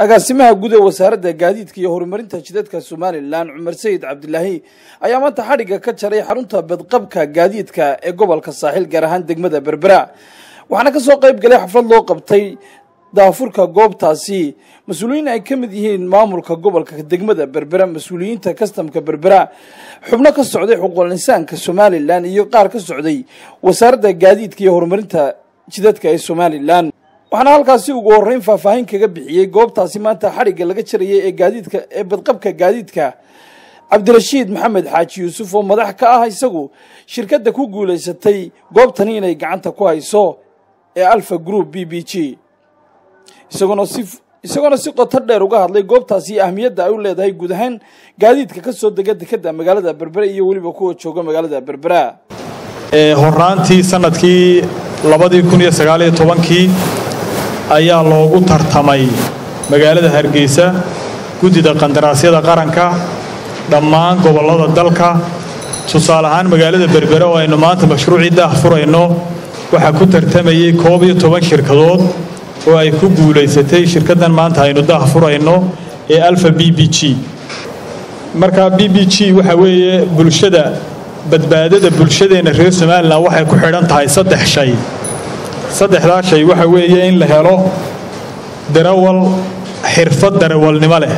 agaasimaha guud ee wasaaradda gaadiidka iyo horumarinta jidadka somalilan cumar sayid cabdilaahi ayaa maanta xadhigga ka jaray xarunta badqabka gaadiidka ee gobolka saaxiil gaar ahaan degmada berbera waxaana ka soo qayb galay xaflad loo qabtay daafurka goobtaasi mas-uuliyiin ay ka mid yihiin maamulka gobolka degmada berbera mas-uuliyiinta kastamka berbera xubno ka socday xuquuqul insaanka somalilan iyo qaar ka socday wasaaradda gaadiidka iyo horumarinta jidadka ee somalilan waxaana halkaasi ugu horreyn faahfaahin kaga bixiyey goobtaasi maanta xadhigga laga jarayay ee gaadiidka ee badqabka gaadiidka cabdirashiid maxamed xaaji yuusuf oo madax ka ah isagu shirkadda ku guulaysatay goobtani inay gacanta ku hayso ee alfa group b b g isagoona si isagoona si qoto dheer uga hadlay goobtaasi iyo ahmiyadda ay u leedahay guud ahaan gaadiidka ka soo dega dekadda magaalada berbera iyo weliba kuwa jooga magaalada berbera horaantii sanadkii labadii kun iyo sagaaliyo tobankii ayaa loogu tartamay magaalada hargeysa guddida qandaraasyada qaranka dhammaan gobollada dalka tusaale ahaan magaalada berbere oo aynu maanta mashruucii daah furayno waxaa ku tartamayey koob iyo toban shirkadood oo ay ku guulaysatay shirkaddan maanta aynu daah furayno ee alfa b b g marka b b g waxa weeye bulshada badbaadada bulshadeenna reer somalilan waxay ku xidhan tahay saddex shay saddexdaa shay waxa weeye in la helo darawal xirfad darawalnimo leh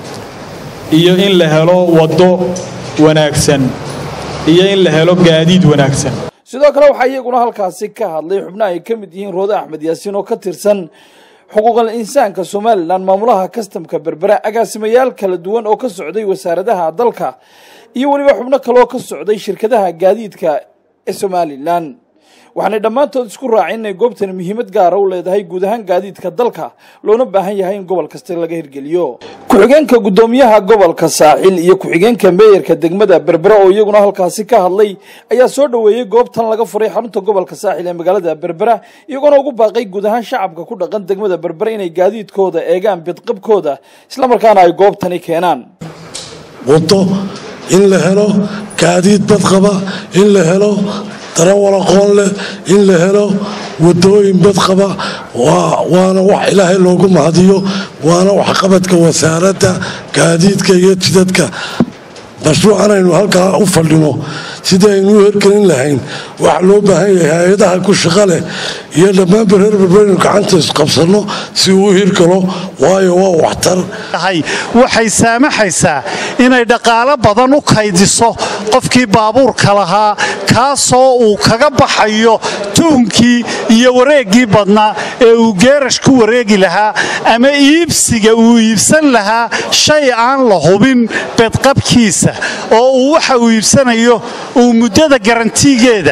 iyo in la helo waddo wanaagsan iyo in la helo gaadiid wanaagsan sidoo kale waxaa iyaguna halkaasi ka hadlay xubno ay ka mid yihiin roode axmed yaasiin oo ka tirsan xuquuqal insaanka somalilan maamulaha kastamka berbera agaasimayaal kala duwan oo ka socday wasaaradaha dalka iyo weliba xubno kale oo ka socday shirkadaha gaadiidka ee somalilan waxaanay dhammaantood isku raaceen inay goobtani muhiimad gaara u leedahay guud ahaan gaadiidka dalka loona baahan yahay in gobol kasta laga hirgeliyo ku-xigeenka guddoomiyaha gobolka saaxil iyo ku-xigeenka meeyarka degmada berbera oo iyaguna halkaasi ka hadlay ayaa soo dhoweeyey goobtan laga furay xarunta gobolka saaxil ee magaalada berbera iyagoona ugu baaqay guud ahaan shacabka ku dhaqan degmada berbera inay gaadiidkooda eegaan bidqabkooda islamarkaana ay goobtani keenaan waddo in la helo gaadiid badqaba in la helo darawal aqoon leh in la helo wadooyin badqaba waana wax ilaahay loogu mahadiyo waana waxqabadka wasaaradda gaadiidka iyo jidadka mashruucan aynu halkaa u fadhino sidii aynu u hergelin lahayn waxa loo baahan yahay hay-adaha ku shaqa leh iyo dhammaanba reer berberaynu gacanta isqabsanno si uu u hirgalo waayo waa waxtar waxay saamaxaysaa inay dhaqaalo badan u kaydiso qofkii baabuurka lahaa kaasoo uu kaga baxayo tuunkii iyo wareeggii badnaa ee uu geerash ku wareegi lahaa ama iibsiga uu iibsan lahaa shay aan la hubin bedqabkiisa oo uu waxa uu iibsanayo uu muddada garantiigeeda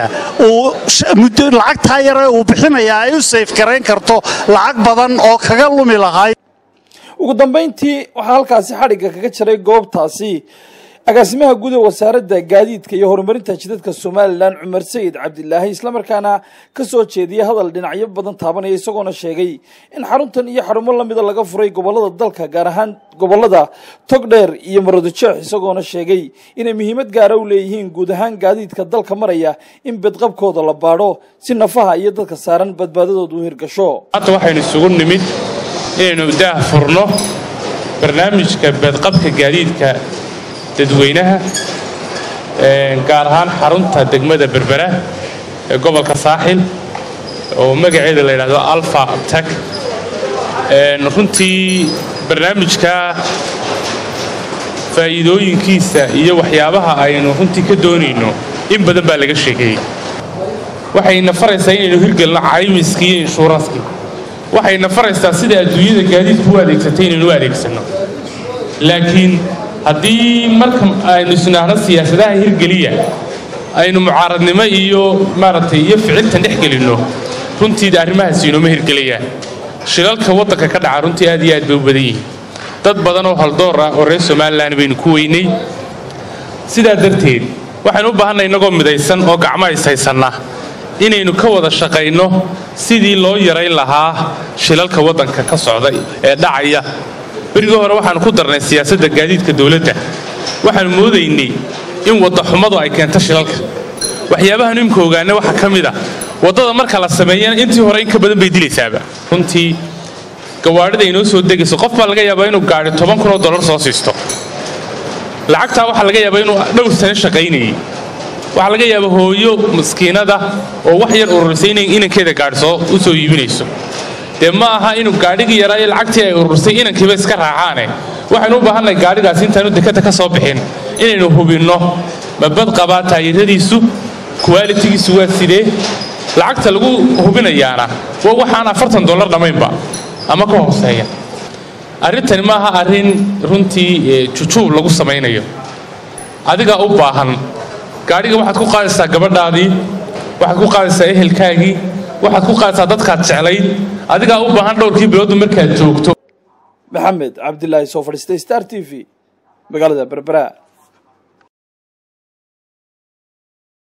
lacagtaa yare uu bixinayaa ay u sayfgarayn karto lacag badan oo kaga lumi lahay ugu dambayntii waxaa halkaasi xadhigga kaga jaray goobtaasi agaasimaha guud ee wasaaradda gaadiidka iyo horumarinta jidadka somalilan cumar sayid cabdilaahi islamarkaana ka soo jeediyey hadal dhinacyo badan taabanaya isagoona sheegay in xaruntan iyo xarumo lamida laga furay gobolada dalka gaar ahaan gobolada togdheer iyo maroodijeex isagoona sheegay inay muhiimad gaara u leeyihiin guud ahaan gaadiidka dalka maraya in bedqabkooda la baadho si nafaha iyo dadka saaran badbaadadooda u hirgasho hadda waxaynu isugu nimid inaynu daah furno barnaamijka bedqabka gaadiidka dadweynaha gaar ahaan xarunta degmada berbera ee gobolka saaxil oo magaceeda la yidhahdo alfa tag runtii barnaamijka faa'iidooyinkiisa iyo waxyaabaha aynu runtii ka doonayno in badan baa laga sheekeeyey waxayna faraysaa inaynu hirgelno caymiskii iyo inshuuranskii waxayna faraysaa sida adduunyada gaadiidku u adeegsatay inaynu u adeegsanno laakiin haddii marka aynu isnaahno siyaasadaha hirgeliya aynu mucaaradnimo iyo maaragtay iyo ficiltan dhex gelinno runtiida arrimahaasi inooma hirgelayaan shilalka waddanka ka dhaca runtii aad iyo aad bay u badan yihiin dad badan oo haldoor ah oo reer somalilan baynu ku weynay sidaa darteed waxaynu u baahanay innagoo midaysan oo gacmo ishaysanna inaynu ka wada shaqayno sidii loo yarayn lahaa shilalka waddanka ka socda ee dhacaya berigii hore waxaanu ku darnay siyaasadda gaadiidka dowladda waxaanu moodaynay in waddaxumadu ay keento shilalka waxyaabahan imka ogaana waxaa ka mid a waddada marka la sameeyana intii hore in ka badan bay dilaysaaba runtii gawaadhida inoo soo degayso qof baa laga yaabaa inuu gaadhi toban kun oo dollar soo siisto lacagtaa waxaa laga yaabaa inuu dhowr sano shaqaynayay waxaa laga yaabaa hooyo maskiinada oo wax yar ururisay inay inankeeda gaadhi soo u soo iibinayso dee ma aha inuu gaadhigii yaraa iyo lacagtii ay ururisay inankiiba iska raacaane waxaynu u baahannahay gaadhigaasi intaanu dekadda ka soo bixin inaynu hubinno ma bad qabaa taayiradiisu kuwaalitigiisu waa sidee lacagta lagu hubinayaana waa waxaan afartan dollar dhammaynba ama ka hooseeya arrintani maaha arrin runtii jujuub lagu samaynayo adigaa u baahan gaadhiga waxaad ku qaadaysaa gabadhaadii waxaad ku qaadaysaa ehelkaagii waxaad ku qaadaysaa dadkaad jeclayd adigaa u baahan dhowrkii biloodu markaad joogto maxamed cabdilaahi soo fadhiistay star t v magaalada berbera